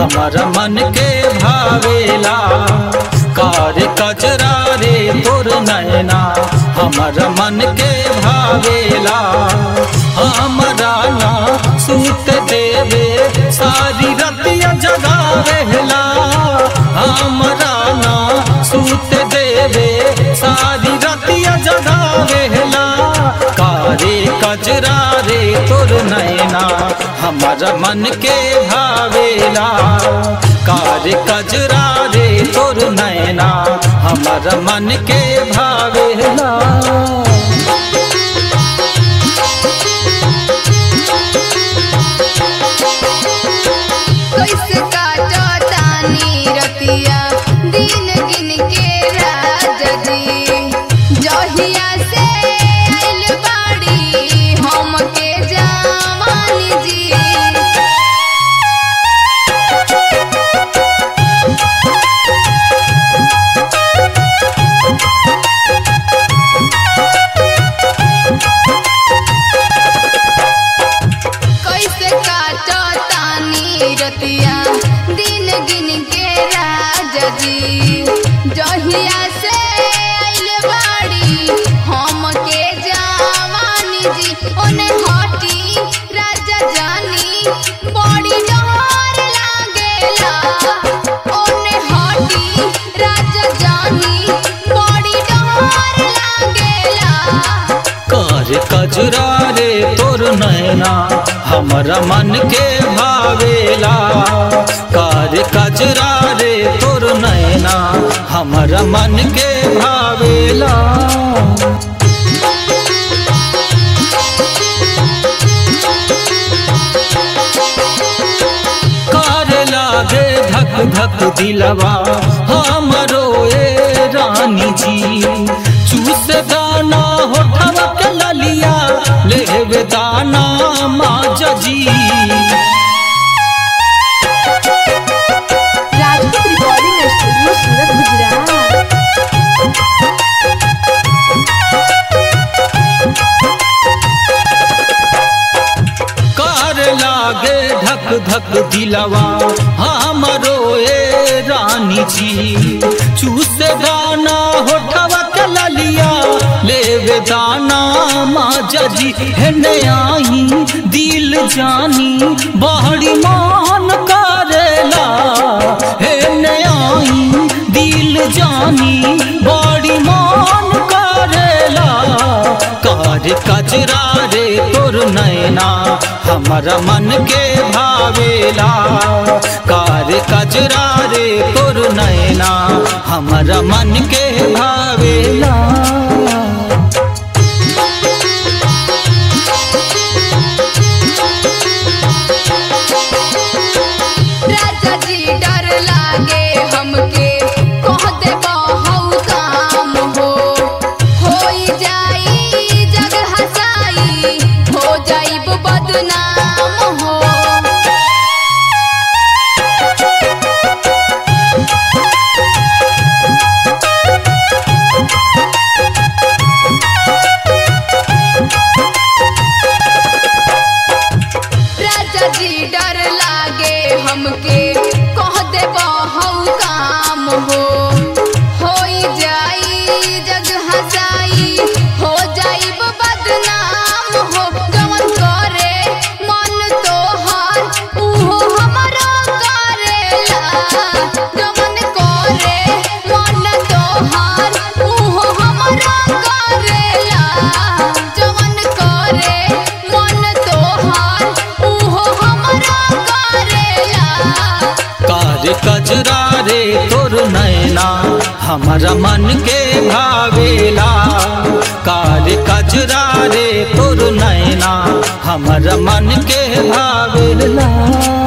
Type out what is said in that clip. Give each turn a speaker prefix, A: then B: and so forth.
A: हमारा मन के भावेला कार कजरा रे तोर नैना हमारा मन के भावेला हमारा ना सूत देवे सारी रतिया जगावेला हमारा ना सूत देवे सारी रतिया जगावेला कारे कजरा रे तोर नैना हमारा मन के भावेला कारे कजरा रे तोर नैना हमारा मन के भावेला
B: कैसे काटो तानी रतिया दिन गिन के राजा जी जहिया से आइल बाड़ी हम के जवानी जी कैसे काटो तानी रतिया दिन गिन के राजा जी जहिया से आइल बाड़ी हम के जवानी जी ओने हटी राजा जानी बड़ी डर लागेला ओने हटी राजा जानी बड़ी डर लागेला
A: कार कजरा रे तोर नैना हमारा मन के भावेला कार कजरा रे तोर नैना हमारा मन के भावेला कार लागे धक धक दिलवा हमरो ए रानी जी चूस दाना होठवा के ललिया लेवे दाना माजा जी
C: राजपूत रिकॉर्डिंग स्टूडियो सूरत गुजरात
A: कार लागे धक धक दिलवा हमरो ए रानी जी चूस दाना होठवा के ललिया लेवे दाना माजा जी हेने आई दिल जानी बहरी मान करेला हेने आई दिल जानी बड़ी मान करेला कार कजरा रे तोर नैना हमारा मन के भावेला कार कजरा रे तोर नैना हमारा मन के भावेला
B: राजा जी डर लागे हमके कह दे बहु काम हो होई जाई जग हसाई हो जाइब बदनाम हो राजा जी डर लागे हमके कह दे बहु काम हो होई जाई जग हसाई हो जाइब बदनाम हो जवन करे मन तोहार उहो हमरो करेला जवन करे मन तोहार उहो हमरो करेला जवन करे मन तोहार उहो हमरो करेला
A: कार कजरा रे तोर नैना हमारा मन के भावेला कार कजरा रे तोर नैना हमारा मन के भावेला